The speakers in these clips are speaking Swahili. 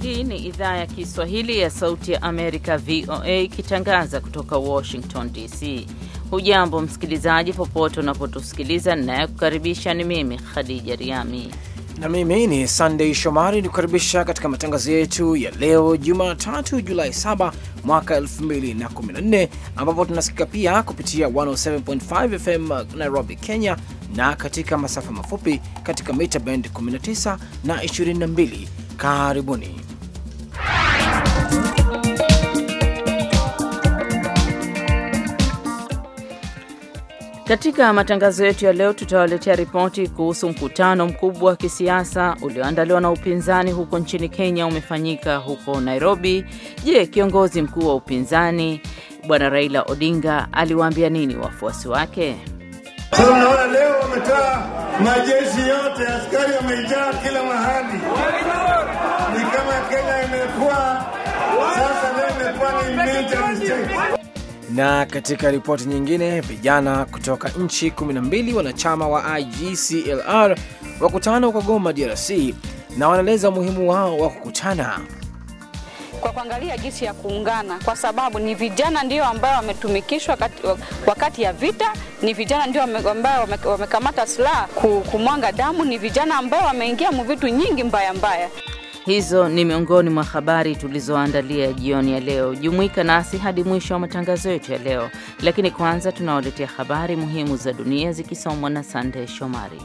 Hii ni idhaa ya Kiswahili ya Sauti ya Amerika, VOA, ikitangaza kutoka Washington DC. Hujambo msikilizaji, popote unapotusikiliza. Ninayekukaribisha ni mimi Khadija Riami na mimi ni Sunday Shomari ni kukaribisha katika matangazo yetu ya leo Jumatatu, Julai 7 mwaka 2014, ambapo tunasikika pia kupitia 107.5 FM Nairobi, Kenya, na katika masafa mafupi katika mita band 19 na 22. Karibuni. Katika matangazo yetu ya leo tutawaletea ripoti kuhusu mkutano mkubwa wa kisiasa ulioandaliwa na upinzani huko nchini Kenya umefanyika huko Nairobi. Je, kiongozi mkuu wa upinzani Bwana Raila Odinga aliwaambia nini wafuasi wake? Sasa unaona leo wametoa majeshi yote, askari wamejaa kila mahali, ni kama Kenya imekuwa sasa, leo imekuwa ni military state. Na katika ripoti nyingine, vijana kutoka nchi 12 wanachama wa IGCLR wakutana huko Goma, DRC, na wanaeleza umuhimu wao wa kukutana kwa kuangalia jinsi ya kuungana, kwa sababu ni vijana ndio ambao wametumikishwa wakati ya vita, ni vijana ndio ambao wamekamata silaha kumwanga damu, ni vijana ambao wameingia mu vitu nyingi mbaya mbaya. Hizo ni miongoni mwa habari tulizoandalia jioni ya leo. Jumuika nasi hadi mwisho wa matangazo yetu ya leo, lakini kwanza tunawaletea habari muhimu za dunia zikisomwa na Sande Shomari.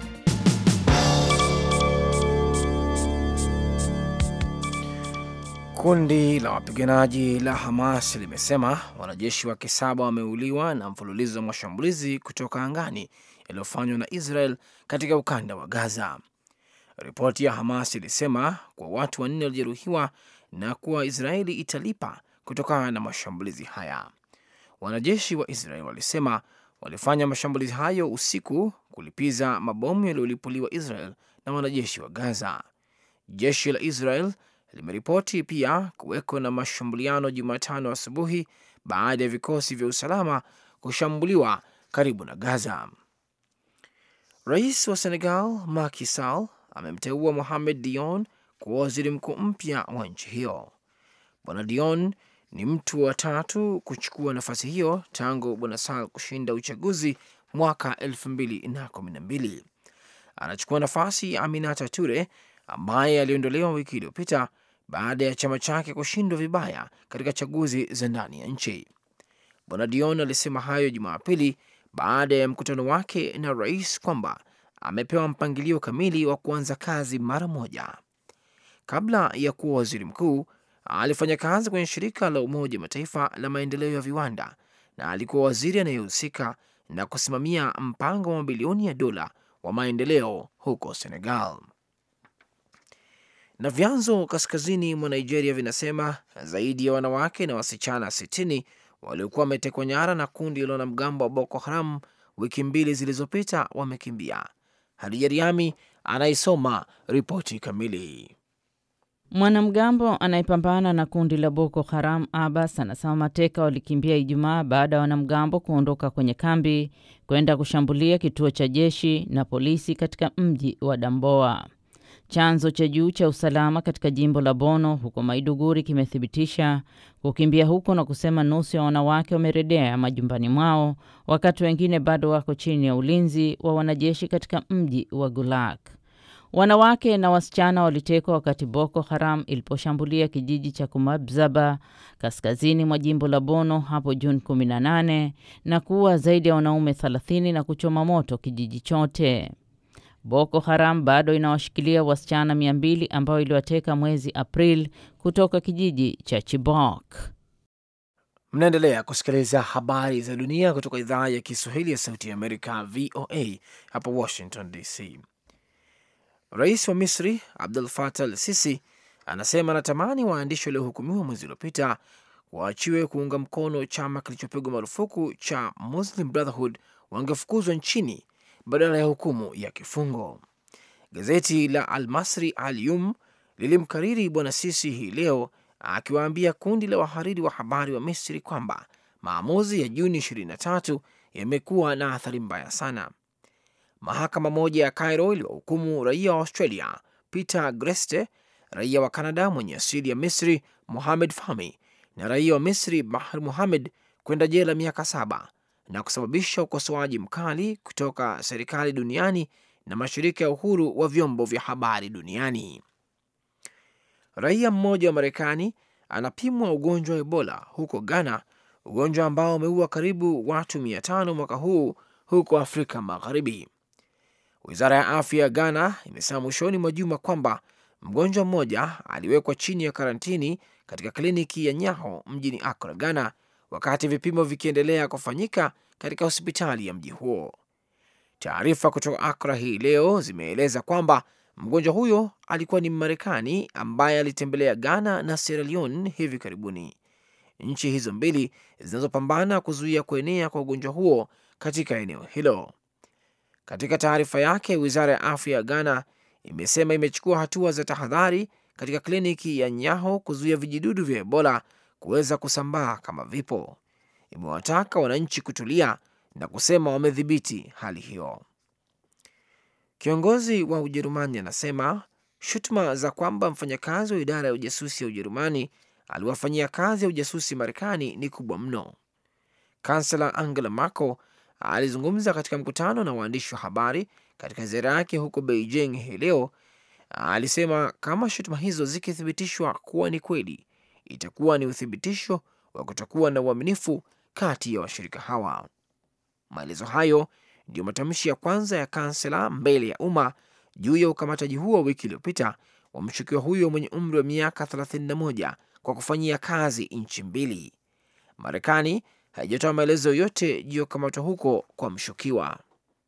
Kundi la wapiganaji la Hamas limesema wanajeshi wake saba wameuliwa na mfululizo wa mashambulizi kutoka angani yaliyofanywa na Israel katika ukanda wa Gaza. Ripoti ya Hamas ilisema kuwa watu wanne walijeruhiwa na kuwa Israeli italipa kutokana na mashambulizi haya. Wanajeshi wa Israel walisema walifanya mashambulizi hayo usiku kulipiza mabomu yaliyolipuliwa Israel na wanajeshi wa Gaza. Jeshi la Israel limeripoti pia kuweko na mashambuliano Jumatano asubuhi baada ya vikosi vya usalama kushambuliwa karibu na Gaza. Rais wa Senegal Macky Sall amemteua Mohamed Dion kuwa waziri mkuu mpya wa nchi hiyo. Bwana Dion ni mtu wa tatu kuchukua nafasi hiyo tangu bwana Sall kushinda uchaguzi mwaka elfu mbili na kumi na mbili. Anachukua nafasi ya Aminata Ture ambaye aliondolewa wiki iliyopita baada ya chama chake kushindwa vibaya katika chaguzi za ndani ya nchi. Bwana Dion alisema hayo Jumapili baada ya mkutano wake na rais kwamba amepewa mpangilio kamili wa kuanza kazi mara moja. Kabla ya kuwa waziri mkuu, alifanya kazi kwenye shirika la Umoja wa Mataifa la maendeleo ya viwanda na alikuwa waziri anayehusika na kusimamia mpango wa mabilioni ya dola wa maendeleo huko Senegal. Na vyanzo kaskazini mwa Nigeria vinasema zaidi ya wanawake na wasichana 60 waliokuwa wametekwa nyara na kundi la wanamgambo wa Boko Haram wiki mbili zilizopita wamekimbia. Hadija Riami anaisoma ripoti kamili. Mwanamgambo anayepambana na kundi la Boko Haram Abbas anasema mateka walikimbia Ijumaa baada ya wanamgambo kuondoka kwenye kambi kwenda kushambulia kituo cha jeshi na polisi katika mji wa Damboa. Chanzo cha juu cha usalama katika jimbo la Bono huko Maiduguri kimethibitisha kukimbia huko na kusema nusu ya wanawake wamerejea majumbani mwao, wakati wengine bado wako chini ya ulinzi wa wanajeshi katika mji wa Gulak. Wanawake na wasichana walitekwa wakati Boko Haram iliposhambulia kijiji cha Kumabzaba kaskazini mwa jimbo la Bono hapo Juni 18 na kuua zaidi ya wanaume 30 na kuchoma moto kijiji chote. Boko Haram bado inawashikilia wasichana 200 ambao iliwateka mwezi Aprili kutoka kijiji cha Chibok. Mnaendelea kusikiliza habari za dunia kutoka idhaa ya Kiswahili ya Sauti ya Amerika, VOA hapa Washington DC. Rais wa Misri Abdul Fatah al Sisi anasema anatamani waandishi waliohukumiwa mwezi uliopita waachiwe kuunga mkono chama kilichopigwa marufuku cha Muslim Brotherhood wangefukuzwa nchini badala ya hukumu ya kifungo. Gazeti la Al Masri Al Yum lilimkariri bwana Sisi hii leo akiwaambia kundi la wahariri wa habari wa Misri kwamba maamuzi ya Juni 23 yamekuwa na athari mbaya sana. Mahakama moja ya Cairo iliwahukumu raia wa Australia Peter Greste raia wa Kanada mwenye asili ya Misri Mohamed Fahmy na raia wa Misri Bahr Muhamed kwenda jela miaka saba na kusababisha ukosoaji mkali kutoka serikali duniani na mashirika ya uhuru wa vyombo vya habari duniani. Raia mmoja wa Marekani anapimwa ugonjwa wa Ebola huko Ghana, ugonjwa ambao umeua karibu watu mia tano mwaka huu huko Afrika Magharibi. Wizara ya afya ya Ghana imesema mwishoni mwa juma kwamba mgonjwa mmoja aliwekwa chini ya karantini katika kliniki ya Nyaho mjini Accra, Ghana, wakati vipimo vikiendelea kufanyika katika hospitali ya mji huo. Taarifa kutoka Accra hii leo zimeeleza kwamba mgonjwa huyo alikuwa ni Mmarekani ambaye alitembelea Ghana na Sierra Leone hivi karibuni, nchi hizo mbili zinazopambana kuzuia kuenea kwa ugonjwa huo katika eneo hilo. Katika taarifa yake, wizara ya afya ya Ghana imesema imechukua hatua za tahadhari katika kliniki ya Nyaho kuzuia vijidudu vya Ebola kuweza kusambaa kama vipo. Imewataka wananchi kutulia na kusema wamedhibiti hali hiyo. Kiongozi wa Ujerumani anasema shutuma za kwamba mfanyakazi wa idara ya ujasusi ya Ujerumani aliwafanyia kazi ya ujasusi Marekani ni kubwa mno. Kansela Angela Merkel alizungumza katika mkutano na waandishi wa habari katika ziara yake huko Beijing hii leo. Alisema kama shutuma hizo zikithibitishwa kuwa ni kweli, itakuwa ni uthibitisho wa kutokuwa na uaminifu kati ya washirika hawa. Maelezo hayo ndiyo matamshi ya kwanza ya kansela mbele ya umma juu ya ukamataji huo wiki iliyopita wa mshukiwa huyo mwenye umri wa miaka 31 kwa kufanyia kazi nchi mbili. Marekani haijatoa maelezo yoyote juu ya kukamatwa huko kwa mshukiwa.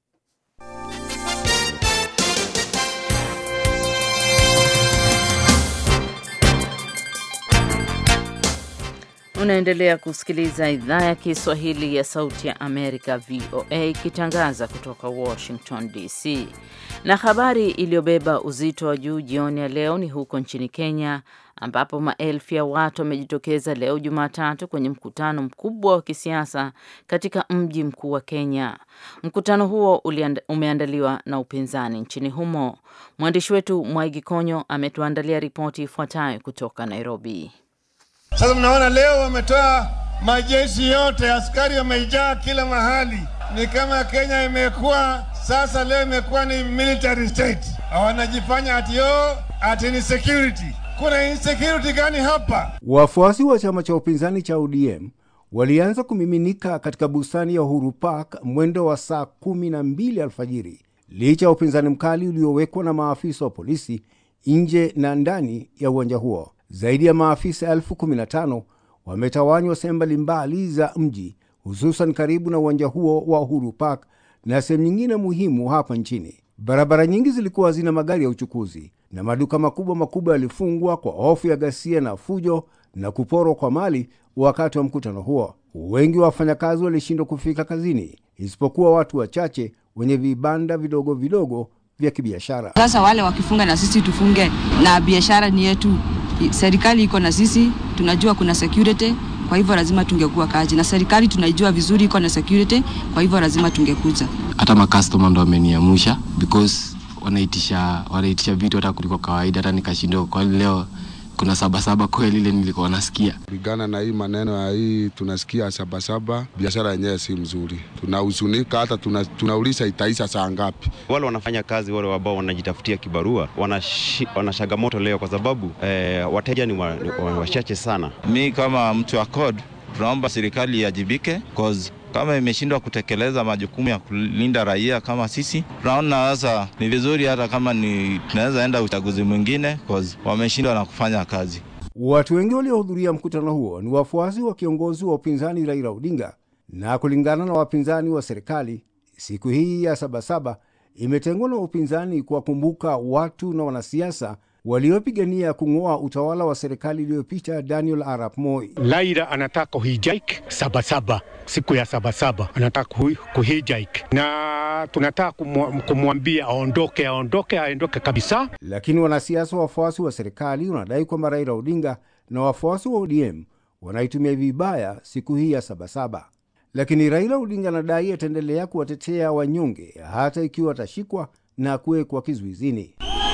Unaendelea kusikiliza idhaa ya Kiswahili ya Sauti ya Amerika, VOA, ikitangaza kutoka Washington DC. Na habari iliyobeba uzito wa juu jioni ya leo ni huko nchini Kenya, ambapo maelfu ya watu wamejitokeza leo Jumatatu kwenye mkutano mkubwa wa kisiasa katika mji mkuu wa Kenya. Mkutano huo umeandaliwa na upinzani nchini humo. Mwandishi wetu Mwaigi Konyo ametuandalia ripoti ifuatayo kutoka Nairobi. Sasa mnaona leo wametoa majeshi yote, askari wamejaa kila mahali. Ni kama Kenya imekuwa sasa, leo imekuwa ni military state. Wanajifanya ati yo ati ni security. Kuna insecurity gani hapa? Wafuasi wa chama cha upinzani cha ODM walianza kumiminika katika bustani ya Uhuru Park mwendo wa saa kumi na mbili alfajiri licha ya upinzani mkali uliowekwa na maafisa wa polisi nje na ndani ya uwanja huo. Zaidi ya maafisa elfu kumi na tano wametawanywa sehemu mbalimbali za mji, hususan karibu na uwanja huo wa Uhuru Park na sehemu nyingine muhimu hapa nchini. Barabara nyingi zilikuwa hazina magari ya uchukuzi na maduka makubwa makubwa yalifungwa kwa hofu ya ghasia na fujo na kuporwa kwa mali wakati wa mkutano huo. Wengi wa wafanyakazi walishindwa kufika kazini, isipokuwa watu wachache wenye vibanda vidogo vidogo vya kibiashara. Sasa wale wakifunga na sisi tufunge, na biashara ni yetu serikali iko na sisi, tunajua kuna security, kwa hivyo lazima tungekuwa kazi, na serikali tunaijua vizuri iko na security, kwa hivyo lazima tungekuja. Hata makastoma ndo wameniamusha because wanaitisha wanaitisha vitu hata kuliko kawaida, hata nikashindwa, kwani leo kuna sabasaba kweli ile nilikuwa nasikia. Kulingana na hii maneno ya hii tunasikia sabasaba, biashara yenyewe si mzuri, tunahuzunika, hata tuna, tunauliza itaisha saa ngapi? Wale wanafanya kazi wale ambao wanajitafutia kibarua wana changamoto leo kwa sababu eh, wateja ni wachache wa, wa sana. Mi kama mtu wa code tunaomba serikali iajibike cause kama imeshindwa kutekeleza majukumu ya kulinda raia kama sisi, tunaona sasa ni vizuri hata kama ni tunaweza enda uchaguzi mwingine cause wameshindwa na kufanya kazi. Watu wengi waliohudhuria mkutano huo ni wafuasi wa kiongozi wa upinzani Raila Odinga, na kulingana na wapinzani wa serikali, siku hii ya Sabasaba imetengwa na upinzani kuwakumbuka watu na wanasiasa waliopigania kung'oa utawala wa serikali iliyopita Daniel Arap Moi. Laira anataka kuhijaik Sabasaba, siku ya Sabasaba anataka kuhijaik, na tunataka kumwambia aondoke, aondoke, aondoke kabisa. Lakini wanasiasa wafuasi wa serikali wanadai kwamba Raila Odinga na wafuasi wa ODM wanaitumia vibaya siku hii ya Sabasaba. Lakini Raila Odinga anadai ataendelea kuwatetea wanyonge hata ikiwa atashikwa na kuwekwa kizuizini.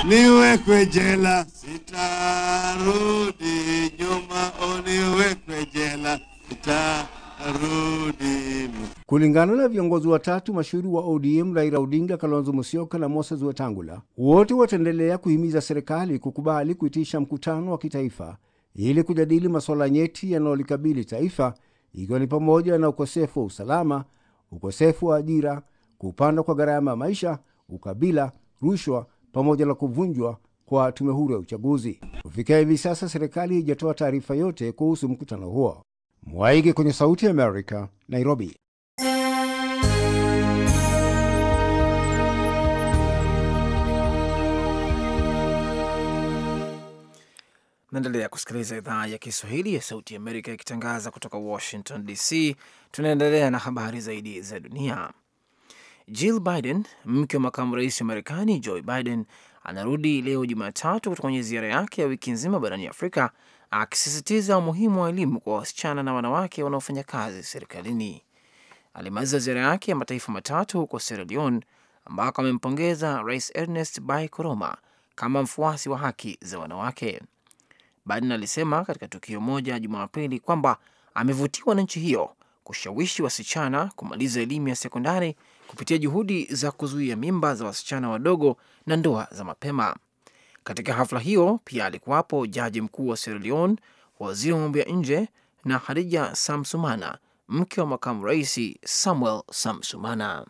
niwekwe jela, sitarudi nyuma, uniwekwe jela, sitarudi Kulingana na viongozi watatu mashuhuri wa ODM, Raila Odinga, Kalonzo Musyoka na Moses Wetangula, wote wataendelea kuhimiza serikali kukubali kuitisha mkutano wa kitaifa ili kujadili masuala nyeti yanayolikabili taifa, ikiwa ni pamoja na ukosefu wa usalama, ukosefu wa ajira, kupanda kwa gharama ya maisha, ukabila, rushwa pamoja na kuvunjwa kwa tume huru ya uchaguzi. Kufikia hivi sasa, serikali haijatoa taarifa yote kuhusu mkutano huo. Mwaige kwenye Sauti ya Amerika, Nairobi. Naendelea kusikiliza idhaa ya Kiswahili ya Sauti ya Amerika ikitangaza kutoka Washington DC. Tunaendelea na habari zaidi za dunia. Jill Biden, mke wa makamu rais wa Marekani Joe Biden, anarudi leo Jumatatu kutoka kwenye ziara yake ya wiki nzima barani Afrika, akisisitiza umuhimu wa elimu kwa wasichana na wanawake wanaofanya kazi serikalini. Alimaliza ziara yake ya mataifa matatu huko Sierra Leone, ambako amempongeza Rais Ernest Bai Koroma kama mfuasi wa haki za wanawake. Biden alisema katika tukio moja Jumapili kwamba amevutiwa na nchi hiyo kushawishi wasichana kumaliza elimu ya sekondari kupitia juhudi za kuzuia mimba za wasichana wadogo na ndoa za mapema. Katika hafla hiyo pia alikuwapo jaji mkuu wa Sierra Leone, waziri wa mambo ya nje na Hadija Samsumana, mke wa makamu rais Samuel Samsumana.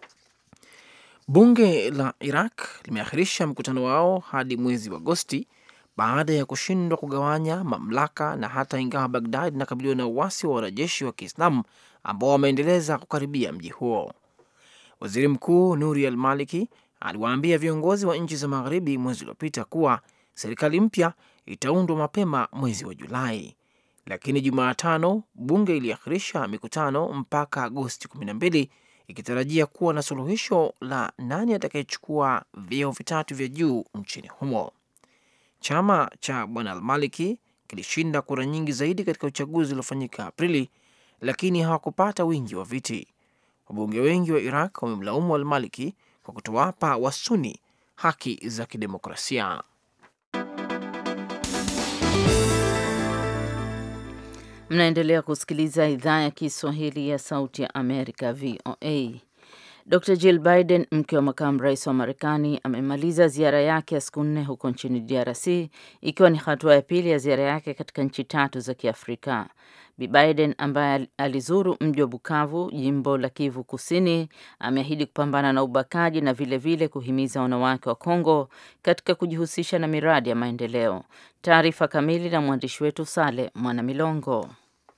Bunge la Iraq limeahirisha mkutano wao hadi mwezi wa Agosti baada ya kushindwa kugawanya mamlaka na hata ingawa Bagdad inakabiliwa na uasi wa wanajeshi wa Kiislamu ambao wameendeleza kukaribia mji huo. Waziri Mkuu Nuri al Maliki aliwaambia viongozi wa nchi za magharibi mwezi uliopita kuwa serikali mpya itaundwa mapema mwezi wa Julai, lakini Jumatano bunge iliahirisha mikutano mpaka Agosti 12 ikitarajia kuwa na suluhisho la nani atakayechukua vyeo vitatu vya juu nchini humo. Chama cha bwana Almaliki kilishinda kura nyingi zaidi katika uchaguzi uliofanyika Aprili, lakini hawakupata wingi wa viti. Wabunge wengi wa Iraq wamemlaumu Almaliki kwa kutowapa Wasuni haki za kidemokrasia. Mnaendelea kusikiliza idhaa ya Kiswahili ya Sauti ya Amerika, VOA. Dr Jill Biden, mke wa makamu rais wa Marekani, amemaliza ziara yake ya siku nne huko nchini DRC, ikiwa ni hatua ya pili ya ziara yake katika nchi tatu za Kiafrika. Bi Biden ambaye alizuru mji wa Bukavu, jimbo la Kivu Kusini, ameahidi kupambana na ubakaji na vilevile vile kuhimiza wanawake wa Kongo katika kujihusisha na miradi ya maendeleo. Taarifa kamili na mwandishi wetu Sale Mwanamilongo.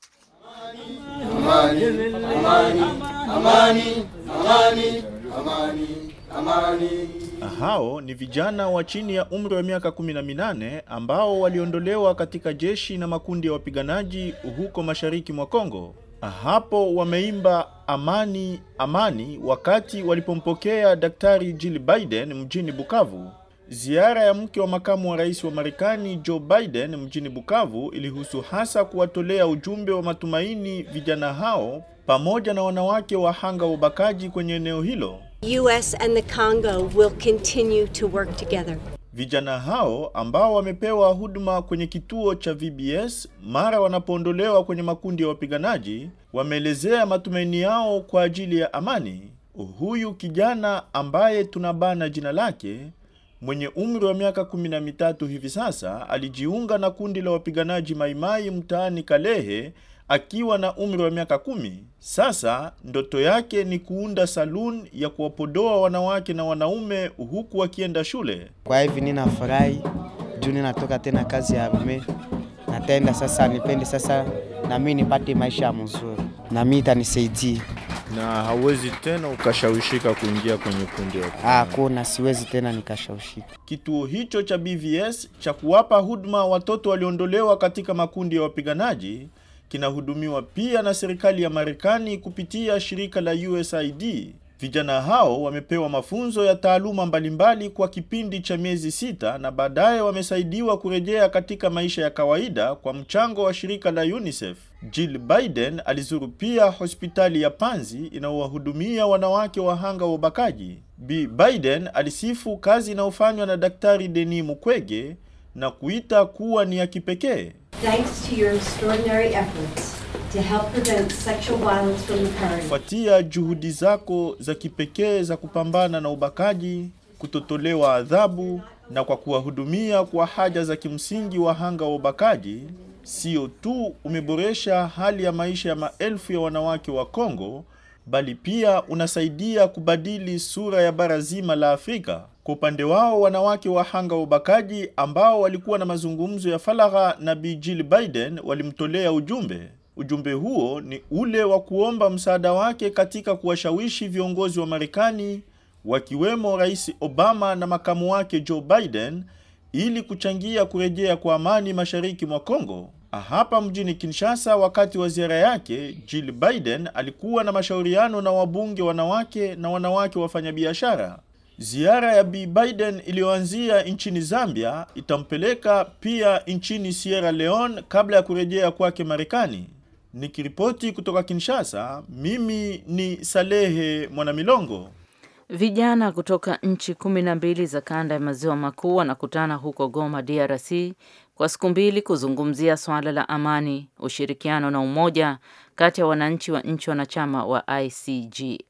Amani, amani, amani, amani, amani, amani. Hao ni vijana wa chini ya umri wa miaka 18 ambao waliondolewa katika jeshi na makundi ya wapiganaji huko mashariki mwa Kongo. Hapo wameimba amani amani wakati walipompokea Daktari Jill Biden mjini Bukavu. Ziara ya mke wa makamu wa rais wa Marekani Joe Biden mjini Bukavu ilihusu hasa kuwatolea ujumbe wa matumaini vijana hao pamoja na wanawake wahanga wa ubakaji kwenye eneo hilo. US and the Congo will continue to work together. Vijana hao ambao wamepewa huduma kwenye kituo cha VBS mara wanapoondolewa kwenye makundi ya wapiganaji wameelezea matumaini yao kwa ajili ya amani. Huyu kijana ambaye tunabana jina lake mwenye umri wa miaka kumi na mitatu hivi sasa alijiunga na kundi la wapiganaji Maimai mtaani Kalehe akiwa na umri wa miaka kumi. Sasa ndoto yake ni kuunda saloon ya kuwapodoa wanawake na wanaume huku wakienda shule. Kwa hivi ninafurahi juu ninatoka tena kazi ya mume, natenda sasa, nipende sasa na mimi nipate maisha mzuri, na mimi itanisaidia na hauwezi tena ukashawishika kuingia kwenye kundi la hakuna, siwezi tena nikashawishika. Kituo hicho cha BVS cha kuwapa huduma watoto waliondolewa katika makundi ya wapiganaji kinahudumiwa pia na serikali ya Marekani kupitia shirika la USAID. Vijana hao wamepewa mafunzo ya taaluma mbalimbali kwa kipindi cha miezi sita na baadaye wamesaidiwa kurejea katika maisha ya kawaida kwa mchango wa shirika la UNICEF. Jill Biden alizuru pia hospitali ya Panzi inayowahudumia wanawake wahanga wa ubakaji. Bi Biden alisifu kazi inayofanywa na Daktari Denis Mukwege na kuita kuwa ni ya kipekee. Thanks to your extraordinary efforts to help prevent sexual violence from occurring. Kufuatia juhudi zako za kipekee za kupambana na ubakaji, kutotolewa adhabu na kwa kuwahudumia kwa haja za kimsingi wahanga wa ubakaji, sio tu umeboresha hali ya maisha ya maelfu ya wanawake wa Kongo, bali pia unasaidia kubadili sura ya bara zima la Afrika. Kwa upande wao, wanawake wahanga wa ubakaji ambao walikuwa na mazungumzo ya faragha na Bi Jill Biden walimtolea ujumbe. Ujumbe huo ni ule wa kuomba msaada wake katika kuwashawishi viongozi wa Marekani wakiwemo Rais Obama na makamu wake Joe Biden ili kuchangia kurejea kwa amani mashariki mwa Kongo. Hapa mjini Kinshasa, wakati wa ziara yake, Jill Biden alikuwa na mashauriano na wabunge wanawake na wanawake wafanyabiashara. Ziara ya Bi Biden iliyoanzia nchini Zambia itampeleka pia nchini Sierra Leone kabla ya kurejea kwake Marekani. Nikiripoti kutoka Kinshasa, mimi ni Salehe Mwanamilongo. Vijana kutoka nchi kumi na mbili za kanda ya maziwa makuu wanakutana huko Goma, DRC kwa siku mbili kuzungumzia swala la amani, ushirikiano na umoja kati ya wananchi wa nchi wanachama wa ICG,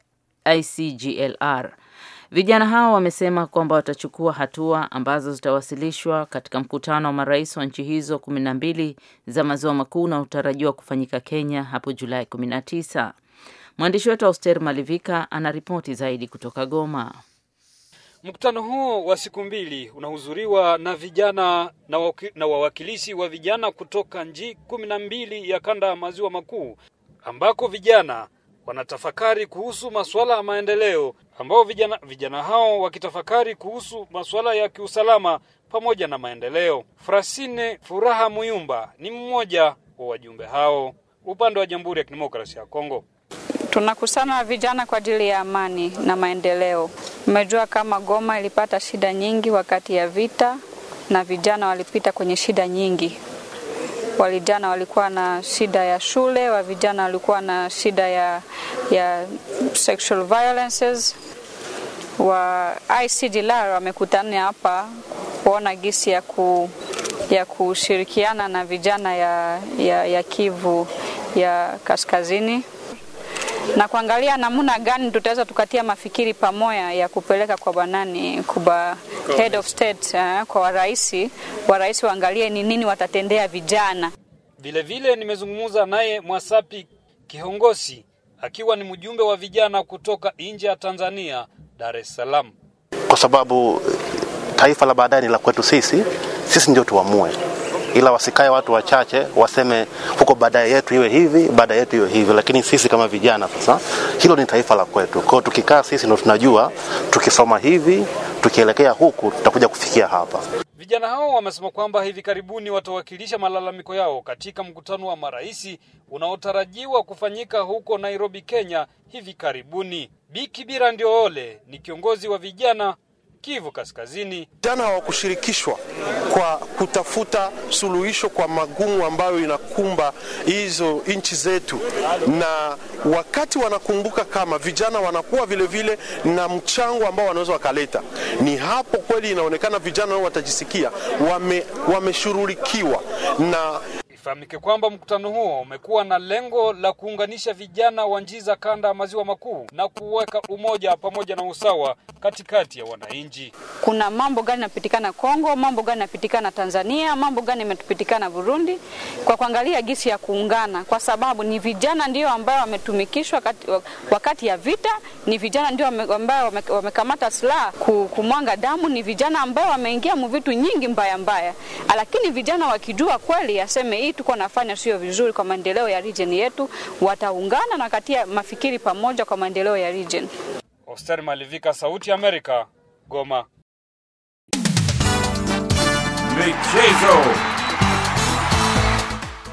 ICGLR. Vijana hao wamesema kwamba watachukua hatua ambazo zitawasilishwa katika mkutano wa marais wa nchi hizo kumi na mbili za maziwa makuu na utarajiwa kufanyika Kenya hapo Julai 19. Mwandishi wetu Auster Malivika ana ripoti zaidi kutoka Goma. Mkutano huo wa siku mbili unahudhuriwa na vijana na, waki, na wawakilishi wa vijana kutoka nchi kumi na mbili ya kanda ya maziwa makuu ambako vijana wanatafakari kuhusu masuala ya maendeleo, ambao vijana, vijana hao wakitafakari kuhusu masuala ya kiusalama pamoja na maendeleo. Frasine Furaha Muyumba ni mmoja wa wajumbe hao upande wa Jamhuri ya Kidemokrasia ya Kongo. Tunakusana vijana kwa ajili ya amani na maendeleo. Umejua kama Goma ilipata shida nyingi wakati ya vita, na vijana walipita kwenye shida nyingi. Walijana walikuwa na shida ya shule, wa vijana walikuwa na shida ya, ya sexual violences. Wa ICDLR wamekutana hapa kuona gisi ya, ku, ya kushirikiana na vijana ya, ya, ya Kivu ya kaskazini na kuangalia namna gani tutaweza tukatia mafikiri pamoja ya kupeleka kwa banani kuba head of state uh, kwa waraisi waraisi waangalie ni nini watatendea vijana. Vile vile nimezungumza naye Mwasapi Kihongosi akiwa ni mjumbe wa vijana kutoka nje ya Tanzania, Dar es Salaam. Kwa sababu taifa la baadaye ni la kwetu sisi, sisi ndio tuamue ila wasikae watu wachache waseme huko baadaye yetu iwe hivi, baadaye yetu iwe hivi, lakini sisi kama vijana sasa, hilo ni taifa la kwetu. Kwa hiyo tukikaa sisi ndo tunajua, tukisoma hivi, tukielekea huku, tutakuja kufikia hapa. Vijana hao wamesema kwamba hivi karibuni watawakilisha malalamiko yao katika mkutano wa maraisi unaotarajiwa kufanyika huko Nairobi, Kenya hivi karibuni. Bikibira ndio ole ni kiongozi wa vijana Kivu Kaskazini. Vijana hawakushirikishwa kwa kutafuta suluhisho kwa magumu ambayo inakumba hizo nchi zetu, na wakati wanakumbuka kama vijana wanakuwa vile vile na mchango ambao wanaweza wakaleta, ni hapo kweli inaonekana vijana wao watajisikia wame, wameshughulikiwa na Ifahamike kwamba mkutano huo umekuwa na lengo la kuunganisha vijana wa nchi za kanda ya maziwa makuu na kuweka umoja pamoja na usawa katikati ya wananchi. Kuna mambo gani yanapitikana Kongo, mambo gani yanapitikana Tanzania, mambo gani yametupitikana Burundi, kwa kuangalia gisi ya kuungana, kwa sababu ni vijana ndio ambao wametumikishwa wakati ya vita, ni vijana ndio ambao wamekamata silaha kumwanga damu, ni vijana ambao wameingia mu vitu nyingi mbaya mbaya, lakini vijana wakijua kweli aseme hii tuko nafanya sio vizuri kwa maendeleo ya region yetu, wataungana na katia mafikiri pamoja kwa maendeleo ya region. Oster Malivika, Sauti ya Amerika, Goma. Michezo. Ni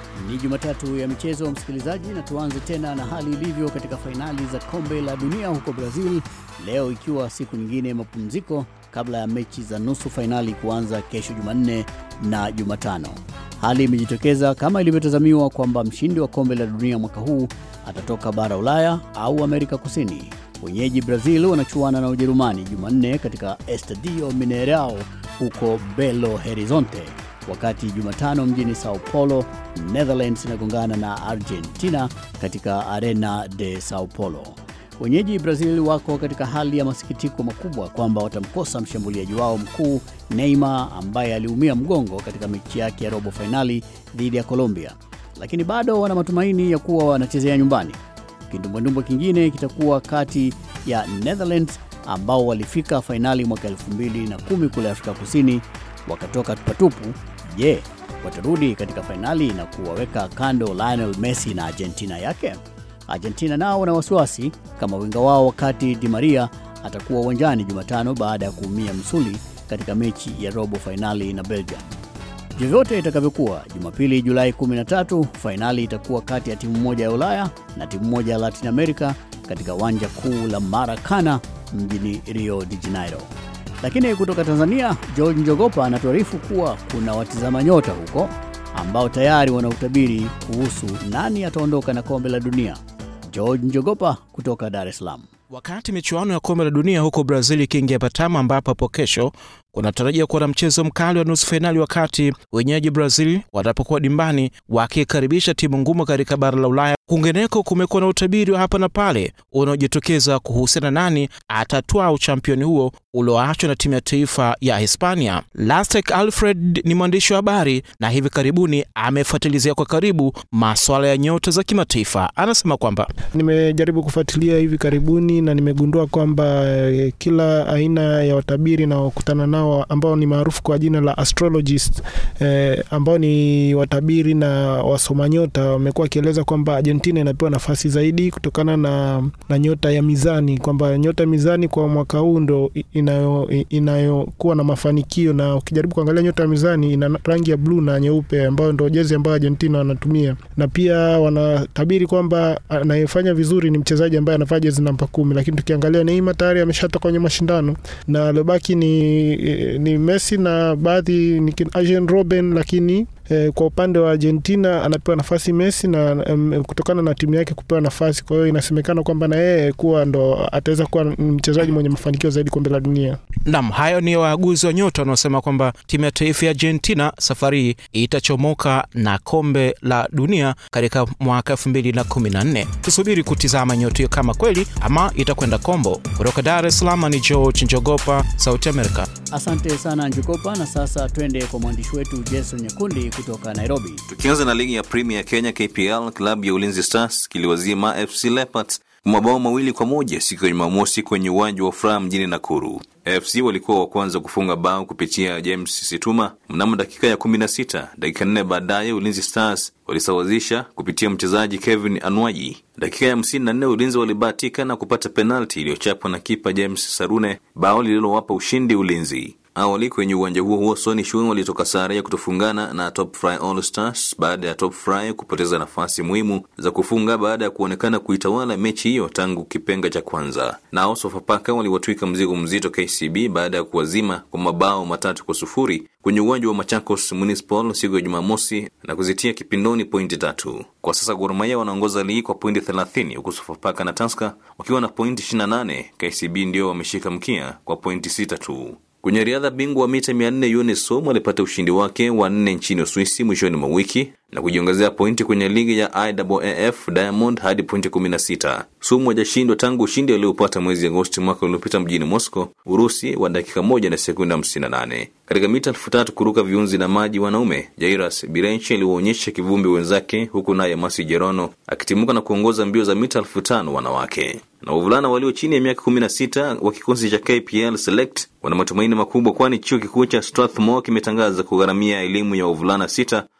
Jumatatu ya michezo, msikilizaji, na tuanze tena na hali ilivyo katika fainali za kombe la dunia huko Brazil leo, ikiwa siku nyingine ya mapumziko kabla ya mechi za nusu fainali kuanza kesho Jumanne na Jumatano. Hali imejitokeza kama ilivyotazamiwa kwamba mshindi wa kombe la dunia mwaka huu atatoka bara Ulaya au Amerika Kusini. Wenyeji Brazil wanachuana na Ujerumani Jumanne katika Estadio Mineirao huko Belo Horizonte, wakati Jumatano mjini Sao Paulo Netherlands inagongana na Argentina katika Arena de Sao Paulo. Wenyeji Brazil wako katika hali ya masikitiko makubwa kwamba watamkosa mshambuliaji wao mkuu Neymar ambaye aliumia mgongo katika mechi yake ya robo fainali dhidi ya Colombia, lakini bado wana matumaini ya kuwa wanachezea nyumbani. Kindumbwendumbwe kingine kitakuwa kati ya Netherlands ambao walifika fainali mwaka 2010 kule Afrika Kusini wakatoka tupatupu. Je, watarudi katika fainali na kuwaweka kando Lionel Messi na Argentina yake? Argentina nao wana wasiwasi kama winga wao wakati Di Maria atakuwa uwanjani Jumatano baada ya kuumia msuli katika mechi ya robo fainali na Belgium. Vyovyote itakavyokuwa, Jumapili Julai 13 fainali itakuwa kati ya timu moja ya Ulaya na timu moja ya Latin America katika uwanja kuu la Maracana mjini Rio de Janeiro. Lakini kutoka Tanzania, George Njogopa anatuarifu kuwa kuna watizama nyota huko ambao tayari wana utabiri kuhusu nani ataondoka na kombe la dunia. George Njogopa kutoka Dar es Salaam. Wakati michuano ya kombe la dunia huko Brazil ikiingia patama, ambapo hapo kesho kunatarajia kuwa na mchezo mkali wa nusu fainali, wakati wenyeji Brazil watapokuwa dimbani wakikaribisha timu ngumu katika bara la Ulaya. Kwingineko kumekuwa na utabiri wa hapa na pale unaojitokeza kuhusiana nani atatwaa uchampioni huo ulioachwa na timu ya taifa ya Hispania. Lastek Alfred ni mwandishi wa habari na hivi karibuni amefuatilizia kwa karibu maswala ya nyota za kimataifa. Anasema kwamba nimejaribu kufuatilia hivi karibuni na nimegundua kwamba eh, kila aina ya watabiri naokutana nao ambao ni maarufu kwa jina la astrologist eh, ambao ni watabiri na wasoma nyota wamekuwa wakieleza kwamba Argentina inapewa nafasi zaidi kutokana na, na nyota ya mizani, kwamba nyota ya mizani kwa mwaka huu ndo inayokuwa inayo na mafanikio, na ukijaribu kuangalia nyota ya mizani ina rangi ya bluu na nyeupe, ambayo ndo jezi ambayo Argentina wanatumia, na pia wanatabiri kwamba anayefanya vizuri ni mchezaji ambaye anavaa jezi namba kumi, lakini tukiangalia Neymar tayari ameshatoka kwenye mashindano na aliobaki ni, ni Messi na baadhi ni Arjen Robben, lakini eh, kwa upande wa Argentina anapewa nafasi Messi na um, kutokana na timu yake kupewa nafasi. Kwa hiyo inasemekana kwamba na yeye kuwa ndo ataweza kuwa mchezaji mwenye mafanikio zaidi kombe la dunia. Nam, hayo ni waaguzi wa nyota wanaosema kwamba timu ya taifa ya Argentina safari hii itachomoka na kombe la dunia katika mwaka elfu mbili na kumi na nne. Tusubiri kutizama nyota hiyo kama kweli ama itakwenda kombo. Kutoka Dar es Salaam ni George Njogopa, Sauti Amerika. Asante sana Njogopa, na sasa twende kwa mwandishi wetu Jason Nyakundi kutoka Nairobi. Tukianza na ligi ya Premier ya Kenya KPL, klabu ya Ulinzi Stars kiliwazima FC Leopards mabao mawili kwa moja siku ya Jumamosi kwenye uwanja wa Furaha mjini Nakuru. AFC walikuwa wa kwanza kufunga bao kupitia James Situma mnamo dakika ya kumi na sita. Dakika nne baadaye Ulinzi Stars walisawazisha kupitia mchezaji Kevin Anwaji. Dakika ya hamsini na nne Ulinzi walibahatika na kupata penalti iliyochapwa na kipa James Sarune, bao lililowapa ushindi Ulinzi. Awali kwenye uwanja huo huo Sony Shun walitoka sare ya kutofungana na Top Fry All Stars baada ya Top Fry kupoteza nafasi muhimu za kufunga baada ya kuonekana kuitawala mechi hiyo tangu kipenga cha kwanza. Nao Sofapaka waliwatwika mzigo mzito KCB baada ya kuwazima kwa mabao matatu kwa sufuri kwenye uwanja wa Machakos Municipal siku ya Jumamosi na kuzitia kipindoni pointi tatu. Kwa sasa Gor Mahia wanaongoza ligi kwa pointi 30 huku Sofapaka na Tusker wakiwa na pointi 28. KCB ndio wameshika mkia kwa pointi sita tu. Kwenye riadha, bingwa wa mita 400 Younes Somo alipata ushindi wake wa nne nchini Uswisi mwishoni mwa wiki na kujiongezea pointi kwenye ligi ya IAAF Diamond hadi pointi 16. Sumu hajashindwa tangu ushindi aliopata mwezi Agosti mwaka uliopita mjini Moscow, Urusi, wa dakika moja na sekunde 58. Katika mita elfu tatu kuruka viunzi na maji wanaume, Jairas Birenchi aliwaonyesha kivumbi wenzake, huku naye Masi Jerono akitimuka na kuongoza mbio za mita elfu tano wanawake na wavulana walio chini ya miaka 16 wa kikosi cha KPL Select wana matumaini makubwa, kwani chuo kikuu cha Strathmore kimetangaza kugharamia elimu ya wavulana sita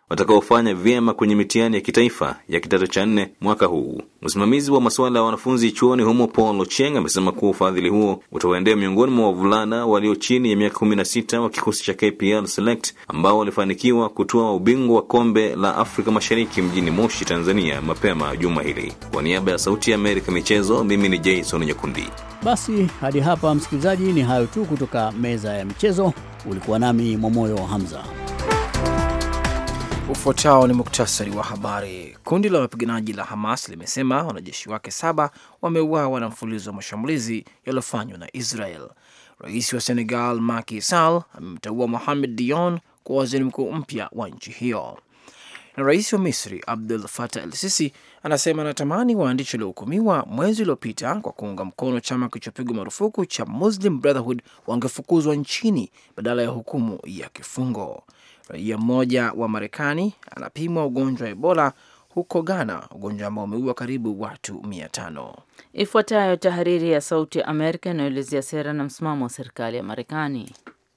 watakaofanya vyema kwenye mitihani ya kitaifa ya kidato cha nne mwaka huu. Msimamizi wa masuala ya wanafunzi chuoni humo Paul Ocheng amesema kuwa ufadhili huo utawaendea miongoni mwa wavulana walio chini ya miaka kumi na sita wa kikosi cha KPL Select ambao walifanikiwa kutoa ubingwa wa kombe la Afrika Mashariki mjini Moshi, Tanzania mapema juma hili. Kwa niaba ya Sauti ya Amerika michezo, mimi ni Jason Nyakundi. Basi hadi hapa, msikilizaji, ni hayo tu kutoka meza ya michezo. Ulikuwa nami Mwamoyo Hamza. Ufuatao ni muktasari wa habari. Kundi la wapiganaji la Hamas limesema wanajeshi wake saba wameuawa na mfululizo wa mashambulizi yaliyofanywa na Israel. Rais wa Senegal Macky Sall amemteua Mohamed Dion kuwa waziri mkuu mpya wa nchi hiyo. Na rais wa Misri Abdul Fatah El Sisi anasema anatamani waandishi waliohukumiwa mwezi uliopita kwa kuunga mkono chama kilichopigwa marufuku cha Muslim Brotherhood wangefukuzwa nchini badala ya hukumu ya kifungo. Raia mmoja wa Marekani anapimwa ugonjwa wa Ebola huko Ghana, ugonjwa ambao umeua karibu watu mia tano. Ifuatayo tahariri ya Sauti ya Amerika inayoelezea sera na msimamo wa serikali ya Marekani.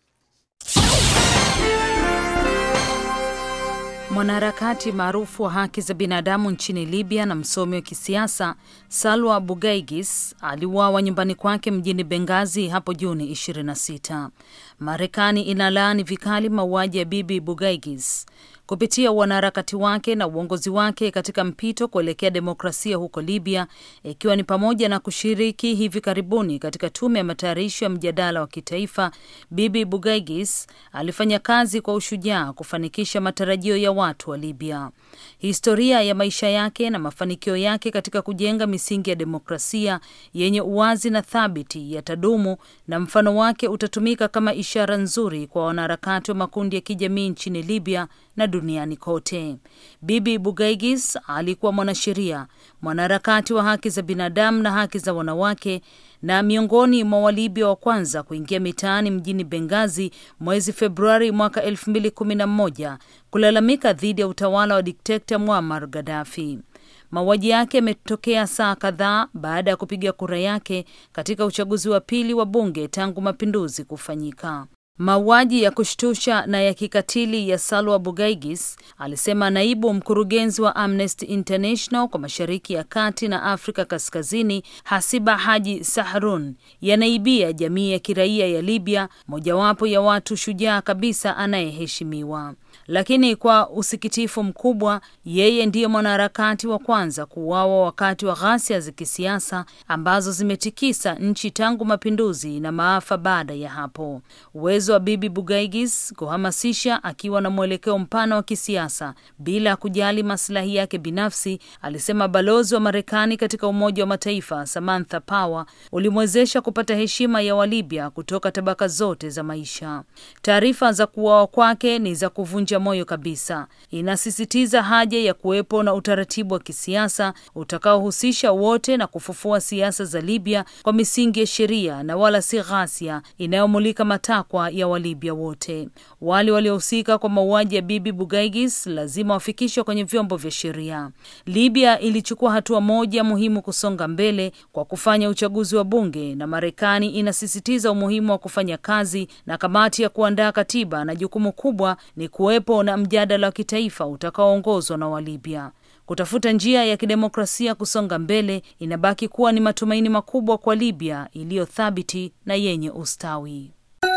Mwanaharakati maarufu wa haki za binadamu nchini Libya na msomi wa kisiasa Salwa Bugaigis aliuawa nyumbani kwake mjini Bengazi hapo Juni 26. Marekani inalaani vikali mauaji ya Bibi Bugaigis kupitia wanaharakati wake na uongozi wake katika mpito kuelekea demokrasia huko Libya, ikiwa ni pamoja na kushiriki hivi karibuni katika tume ya matayarisho ya mjadala wa kitaifa. Bibi Bugaigis alifanya kazi kwa ushujaa kufanikisha matarajio ya watu wa Libya. Historia ya maisha yake na mafanikio yake katika kujenga misingi ya demokrasia yenye uwazi na thabiti yatadumu, na mfano wake utatumika kama ishara nzuri kwa wanaharakati wa makundi ya kijamii nchini Libya na duniani kote. Bibi Bugaigis alikuwa mwanasheria, mwanaharakati wa haki za binadamu na haki za wanawake na miongoni mwa Walibya wa kwanza kuingia mitaani mjini Bengazi mwezi Februari mwaka 2011 kulalamika dhidi ya utawala wa dikteta Muammar Gaddafi. Mauaji yake yametokea saa kadhaa baada ya kupiga kura yake katika uchaguzi wa pili wa bunge tangu mapinduzi kufanyika. Mauaji ya kushtusha na ya kikatili ya Salwa Bugaigis, alisema naibu mkurugenzi wa Amnesty International kwa Mashariki ya Kati na Afrika Kaskazini, Hasiba Haji Sahrun, yanaibia jamii ya kiraia ya Libya, mojawapo ya watu shujaa kabisa anayeheshimiwa. Lakini kwa usikitifu mkubwa, yeye ndiye mwanaharakati wa kwanza kuuawa wakati wa ghasia za kisiasa ambazo zimetikisa nchi tangu mapinduzi na maafa baada ya hapo. Uwezo wa Bibi Bugaigis kuhamasisha akiwa na mwelekeo mpana wa kisiasa bila kujali maslahi yake binafsi, alisema balozi wa Marekani katika Umoja wa Mataifa Samantha Power, ulimwezesha kupata heshima ya Walibya kutoka tabaka zote za maisha. Taarifa za kuuawa kwake ni za kuvunja moyo kabisa. Inasisitiza haja ya kuwepo na utaratibu wa kisiasa utakaohusisha wote na kufufua siasa za Libya kwa misingi ya sheria na wala si ghasia inayomulika matakwa ya Walibya wote. Wale waliohusika kwa mauaji ya Bibi Bugaigis lazima wafikishwe kwenye vyombo vya sheria. Libya ilichukua hatua moja muhimu kusonga mbele kwa kufanya uchaguzi wa bunge, na Marekani inasisitiza umuhimu wa kufanya kazi na kamati ya kuandaa katiba, na jukumu kubwa ni kuwepo na mjadala wa kitaifa utakaoongozwa na Walibya. Kutafuta njia ya kidemokrasia kusonga mbele inabaki kuwa ni matumaini makubwa kwa Libya iliyo thabiti na yenye ustawi.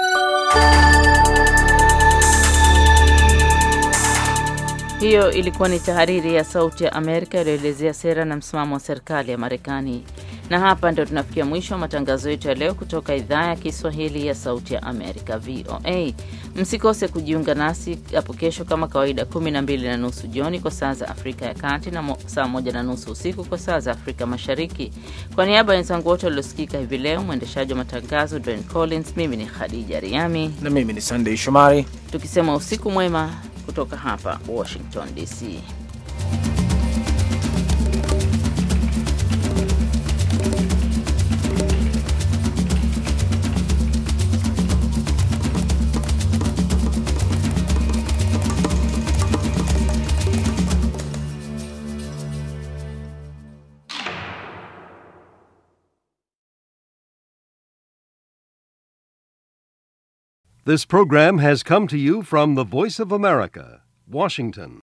Hiyo ilikuwa ni tahariri ya Sauti ya Amerika iliyoelezea sera na msimamo wa serikali ya Marekani. Na hapa ndio tunafikia mwisho wa matangazo yetu ya leo kutoka idhaa ya Kiswahili ya Sauti ya Amerika, VOA. Msikose kujiunga nasi hapo kesho kama kawaida, kumi na mbili na nusu jioni kwa saa za Afrika ya Kati na saa moja na nusu usiku kwa saa za Afrika Mashariki. Kwa niaba ya wenzangu wote waliosikika hivi leo, mwendeshaji wa matangazo Dwayne Collins, mimi ni Khadija Riami na mimi ni Sunday Shomari, tukisema usiku mwema kutoka hapa Washington DC. This program has come to you from the Voice of America, Washington.